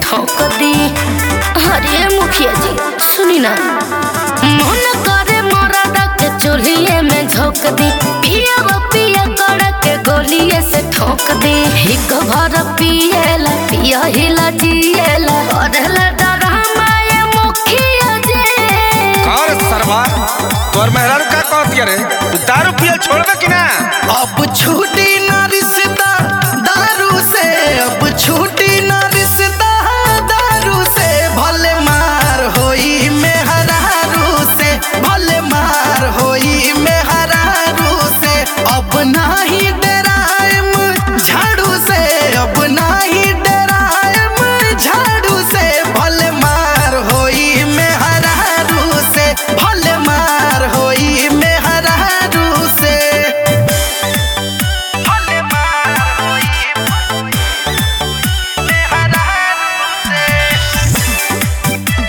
ठोक दी अरे मुखिया जी सुनी ना मन करे मरद के चूल्हे में झोंक दी पिया वो पिया कर के गोलिए से ठोक दी हिक भर पिएला पिया हिला जिएला करेला डरामा ये मुखिया जी और सरवा तोर मेहरारू का कहती रे तू दारू पियल छोड़बे कि ना अब छूटी ना रिश्ता दारू से अब छूटी ना रिश्ता दारू से भले मार होई मेहरारू से भले मार होई मेहरारू से अब नाही डराएम झाड़ू से अब नाही डराएम झाड़ू से भले मार होई मेहरारू से भले मार होई मेहरारू से भले मार होई मेहरारू से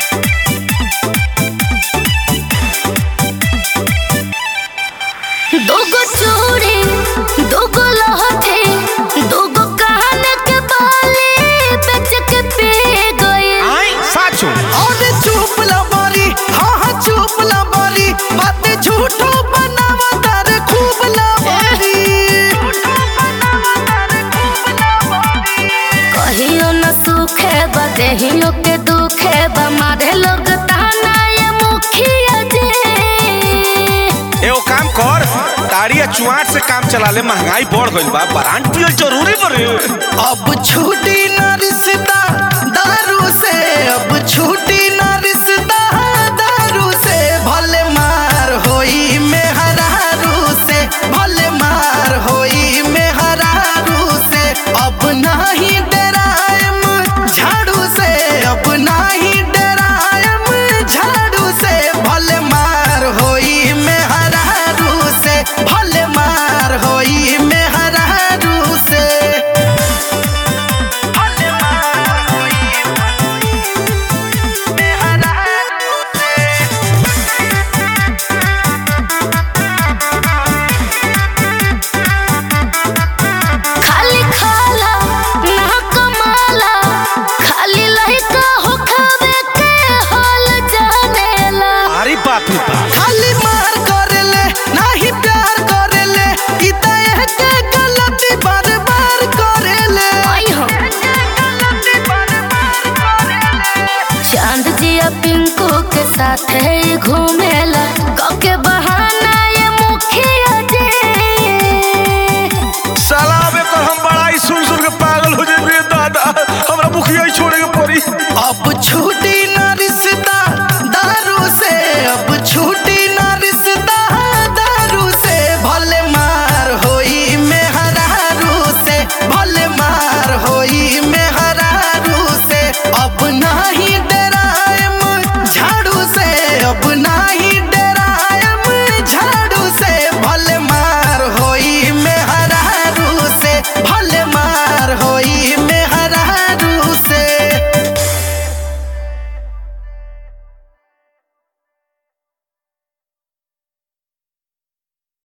दोगो चूड़ी दोगो लहठी दोगो कान के बाली बेच के पी गई आई साचू और चुप ला बारी हाँ हाँ चुप ला बारी बातें झूठो बनावा तारे खूब ला बारी कहियो न सुखे बा देहियो के दुखे बा मारे लोग ताना ये मुखिया जी एगो काम कर ताड़ी या चुआट से काम चला ले महंगाई बढ़ गइल बा ब्रांड पियल जरूरी बरे अब छूटी ना रिश्ता दारू से अब छूटी ना रिश्ता दारू से भले मार होई मेहरारू से भले मार होई मेहरारू से अब नाही डराएम झाड़ू से अब नाही डराएम झाड़ू से भले मार होई मेहरारू से भले मार होई मेहरारू से भले मार होई मेहरारू से खाली खाला ना कमाला खाली लइका हो खावे के हाल जानेला अरे बाप रे बाप खाली मार करेले नाही प्यार करेले ई त एके गलती बार बार करेले आई हो गलती बार बार करेले चांद जिया पिंकू के साथ है घूमेला कके बहाना ये मुखिया जी साला अबे कर हम बड़ा ही सुन सुन के पागल हो जाए दादा हमरा मुखिया ही छोड़े के पड़ी अब छू